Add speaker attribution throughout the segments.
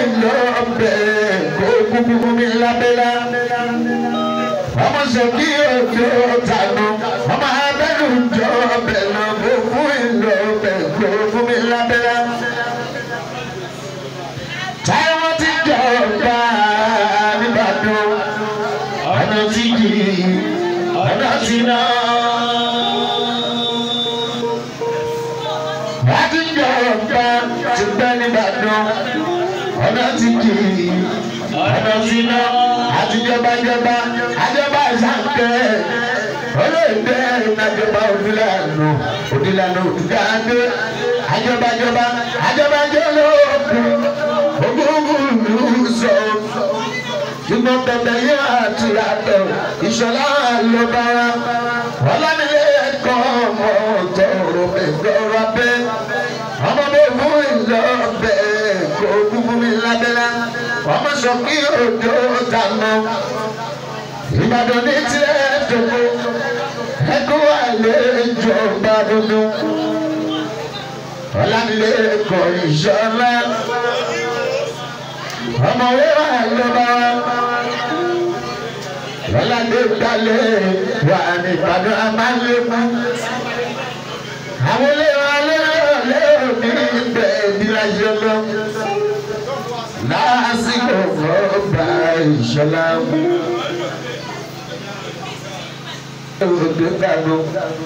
Speaker 1: ìlú ọbẹ̀ kó kúkú fún mi lábẹ́lá. ọmọ sọ̀kí òjò tànù ọmọ abẹ́nu jọ ọbẹ̀ lọ kó fún ìlú ọbẹ̀ kó fún mi lábẹ́lá. táwọn ti jọ ọba nìbàdàn ọ̀nà tí kì í ọ̀nà tí náà. láti jọ ọba ti gbẹ́ nìbàdàn ọ̀nà tí kì í ọ̀nà tí náà. àtijọbajọba àjọba ìsànkẹ́ olóògbé ìnájọba òdìlànà òdìlànà òdìgáàdé àjọbajọba àjọbajọ lóògùn ogógùn ìlú sọ ṣùgbọ́n bẹ̀bẹ̀ yẹn àti àtọ̀ ìṣọ̀lá ló bá wa ọlámilé ẹ̀kọ́ ọmọ tọrọ ẹ̀gbọ́ra bẹ́ ọmọ bó fún ìlọ bẹ́ kó kú fún mi lábẹ́lá ọmọ sọ kí òjò dáná ìbàdàn ní tirẹ̀ dògbò ẹ̀kọ́ àlejò bá dúdú ọlámilé ẹ̀kọ́ ìṣọ̀lá ọmọ wíwá ló bá wa lọ́ládé gbalẹ̀ wà ní ìbàdàn amálékún. àwọn olóyún alẹ́ lérò ní ibẹ̀ ìdíláṣẹ́ lọ. lásìkò fọ́ọ̀bà ìṣọ̀lá. òde dànù.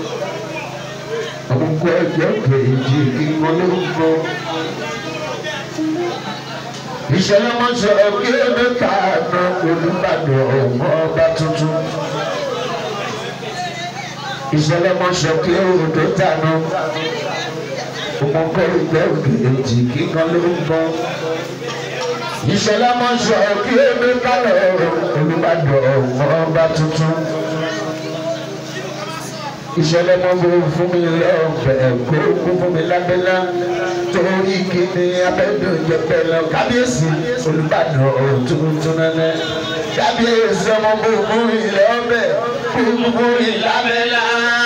Speaker 1: ọkọ̀ ẹ̀jẹ̀ kejì kíkọ́ ló ń bọ̀ ìṣẹ̀lẹ̀ wọn sọ kí ẹbí kàánú olùbàdàn ọmọ ọba tuntun ìṣẹ̀lẹ̀ wọn sọ kí odò tànú ọmọkọ ìgbẹ́ òkèèjì kíkan ló ń bọ̀ ìṣẹ̀lẹ̀ wọn sọ kí ẹbí kàánú olùbàdàn ọmọ ọba tuntun ìṣẹ̀lẹ̀ mọ́ bó fún mi lọ́ọ̀fẹ́ kó kún fún mi lábẹ́lá torí kíni abẹ́dùn jẹpẹ́ lọ kábíyèsí olùbàdàn tuntun nẹ́nẹ́ kábíyèsí ọmọ bó fún mi lọ́ọ̀fẹ́ kó kún fún mi lábẹ́lá.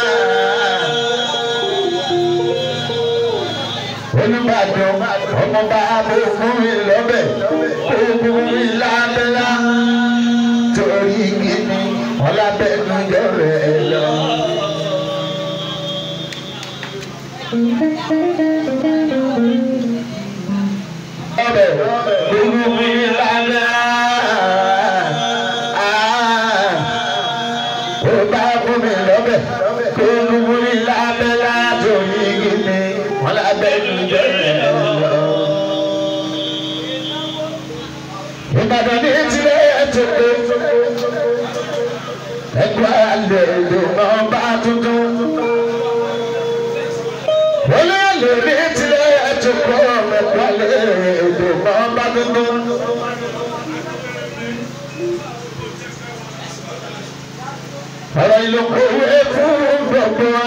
Speaker 1: olùbàdàn ọmọ bá bó fún mi lọ́ọ̀fẹ́ kó kún fún mi lábẹ́lá torí kíni ọlábẹ́dùn jẹpẹ́ lọ. ọbẹ̀ gbogbo mi lánà ó bá fún mi lọ́bẹ̀ gbogbo mi lánà látòrí gíní wọn lábẹ́ mi jẹ́ lọ. Ìbàdàn ní tilẹ̀ ètò ẹgbẹ́ àlejò náà bá tuntun. Olóòlù ní tilẹ̀ ètò kọ́ mẹ́pàlẹ́ èdè náà bá tuntun. Ọ̀rọ̀ ìlú kòwé fún gbogbo wa.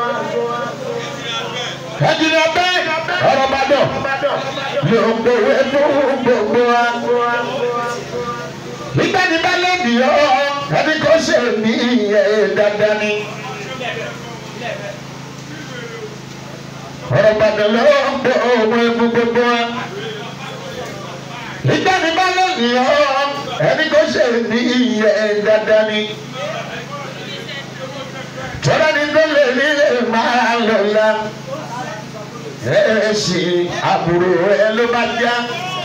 Speaker 1: Ẹ̀jìnà bẹ́ẹ̀ ọ̀rọ̀ Ìbàdàn ló kòwé fún gbogbo wa. Nígbà tí bá lè dì ọ́ ẹni kò ṣe ní ìyẹn dandan ni. ọ̀rọ̀ Ìbàdàn ló ń pọ̀ òun ewu gbogbo wa. Nígbà tí bá lè dì ọ́ ẹni kò ṣe ní ìyẹn dandan ni. Tọ́lá ni tó lè nílé máa lọ ya. Ẹ ṣì àbúrò ẹ ló bá já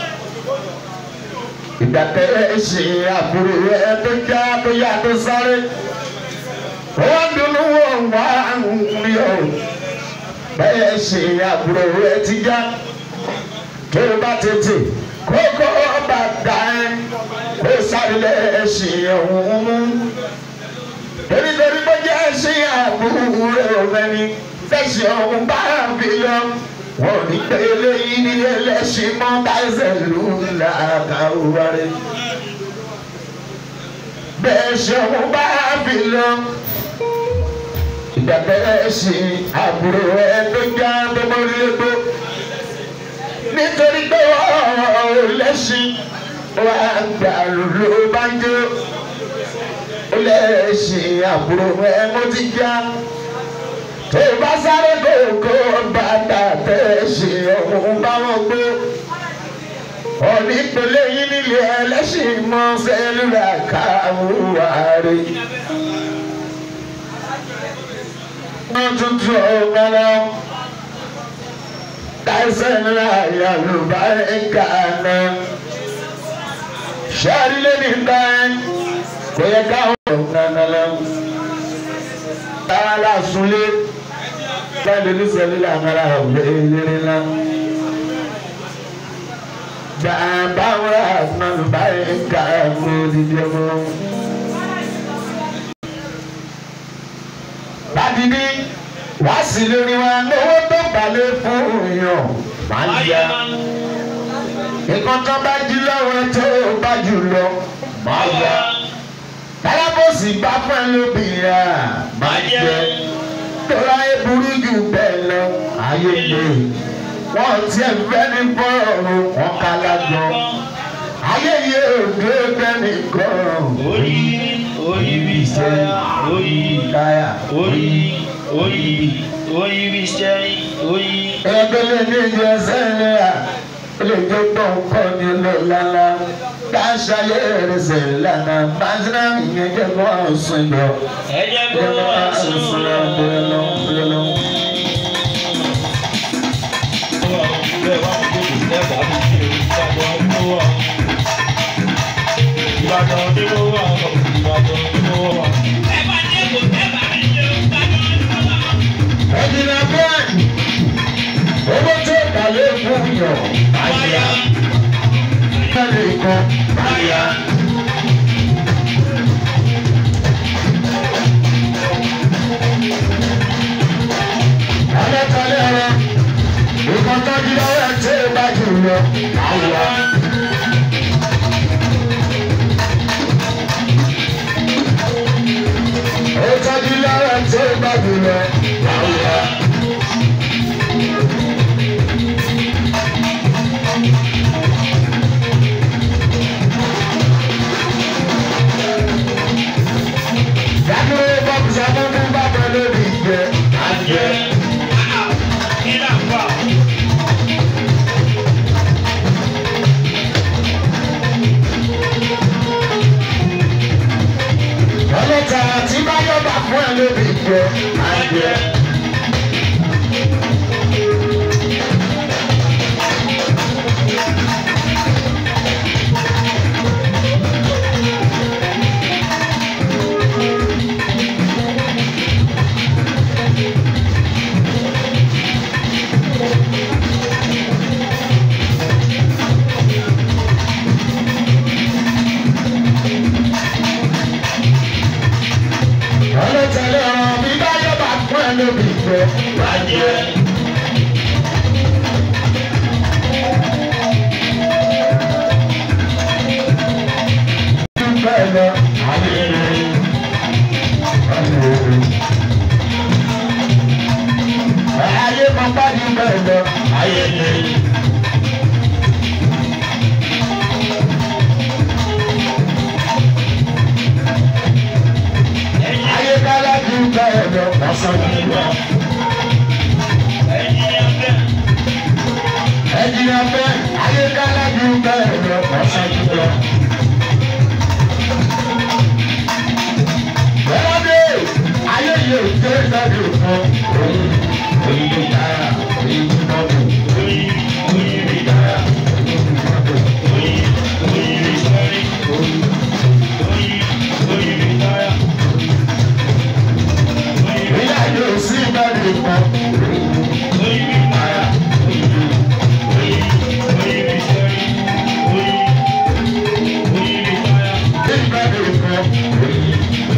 Speaker 1: ìgbà tẹ ẹ ṣe àbúrò ẹ tó já tó yá tó sáré wọ́n dunu wọ́n wá ní o bẹ́ẹ̀ ṣe àbúrò ẹ ti já tó bá tètè kókó bá dá ẹ kó sáré ẹ ṣe ọ̀hún mú torítorí bó jẹ́ ṣe àbúrò rẹ ní fẹsẹ̀ ọ̀hún bá fi lọ wọ́n ní pé eléyìí ní ẹlẹ́sìn mọ́ káṣẹ́ lù làkàwárí. bẹ́ẹ̀ ṣeun bá fi lọ ìgbàgbẹ́ ṣe àbúrò ẹ tó já gbọmọlégbó nítorí pé ọ̀rọ̀ lẹ́sìn wà gbà ló bá ń jó ó lẹ́sìn àbúrò ẹ mo ti já tó bá sáré kókó bàtà tẹ̀ ṣe ọ̀hún bá wọn gbó. Ọ̀ní ìpele yìí nílé ẹlẹ́sìn mọ́ sẹ́lúlà káwárí. wọ́n tuntun ọ̀gbọ́nà táìsàn náà yàlùbá ẹ̀ka náà. sáré lẹ́ni báyìí kò yẹ káwọn ọ̀gbọ́nà lọ́wọ́. tààlà súnlé báyìí ní sẹ́lúlà kára ọ̀gbẹ́ eléré náà. Bàbá wa máa bá ẹ̀ka ẹ̀kọ́ dídí ọmọ. Bádìní wá sí lórí wa lówó tó balẹ̀ fún èèyàn máa ń yá. Nǹkan tó bá jí lọ́wọ́ tó bá jù lọ máa yá. Tálábòsì bá fún ẹ lóbìnrin máa jẹ. Tọ́lá eburú jù bẹ́ẹ̀ lọ ayé lè wọ́n ti ẹ̀ fẹ́ ní bọ́ọ̀lù wọn ká lájọ. ayé yìí ò dé bẹ́ẹ̀ni gan.
Speaker 2: orí orí bí sáyà orí
Speaker 1: káyà.
Speaker 2: orí orí orí bí sẹ́yìn orí.
Speaker 1: ẹgbẹ́ lè ní ìjọ ẹsẹ̀ náírà ó lè tó gbọ́ nǹkan ní lọ́lá káṣá yẹ ẹrẹsẹ̀ lánà bàtìrà ìyẹn jẹ́ kó ọ̀sùn lọ.
Speaker 2: ẹ jẹ́ kó
Speaker 1: jẹ́ kó
Speaker 2: wá
Speaker 1: ọ̀sùn
Speaker 2: sùn
Speaker 1: lọ bẹ́ẹ̀ lọ bẹ́ẹ̀ lọ.
Speaker 2: Ìbàdàn ni mo wà, Ìbàdàn ni mo wà.
Speaker 1: ẹ̀jìnà bẹ́ẹ̀ owó tó balẹ̀ fún yàn àyà kálí kan àyà. alẹ́kọ̀ọ́lẹ́ rẹ nǹkan tó di lọ́wọ́ ẹ̀ tí ì bá jù lọ àyà. ó tọ́jú lọ́wọ́ ẹ̀ tí ì bá jù lọ àyà. Yàtúwé bọ́ọ̀bù sọ́kúnkún bá bọ́ lórí ìgbẹ́ àjẹ́. ọlọ́ta tí bá yọ̀bà fún ẹ lórí ìgbẹ́ àjẹ́. ọlọ́ta lọ́rọ̀ bí bá yọ̀bà fún ẹ lórí ìgbẹ́ àjẹ́. Bẹ́ẹ̀ lọ, ayé rẹ̀, ayé rẹ̀. Ayé máa bá ní bẹ́ẹ̀ lọ, ayé rẹ̀. Ayé kálá ju bẹ́ẹ̀ lọ, ọ̀sán ní lọ. Ẹ̀jìnà bẹ́ẹ̀, ayé kálá ju bẹ́ẹ̀ lọ, ọ̀sán ní lọ. Bẹ́ẹ̀ni, ayé yìí ò dé lọ́dún fún òun. Oyin ló dára, oyin ló mọ́tò. Oyin ló dára, oyin ló mọ́tò. Ìyá yóò sí lọ́dún fún ìgbàdùn fún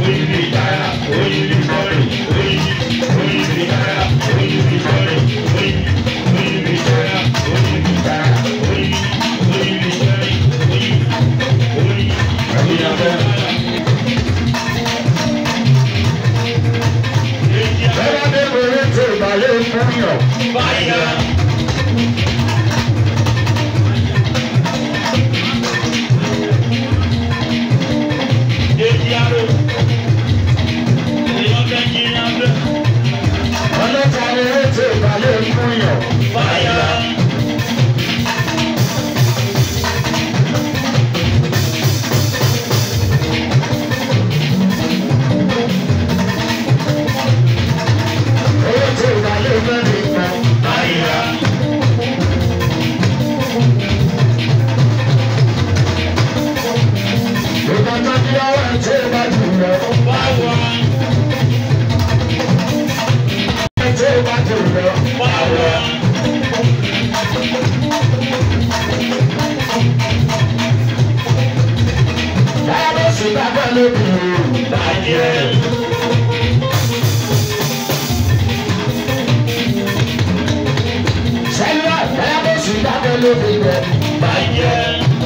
Speaker 1: ló fi bẹ
Speaker 2: bàjẹ́.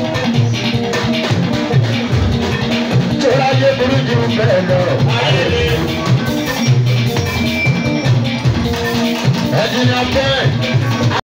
Speaker 1: tó láyé burú jù bẹ́ẹ̀ lọ.
Speaker 2: ayẹlẹ
Speaker 1: ẹ̀jìnà bẹ́ẹ̀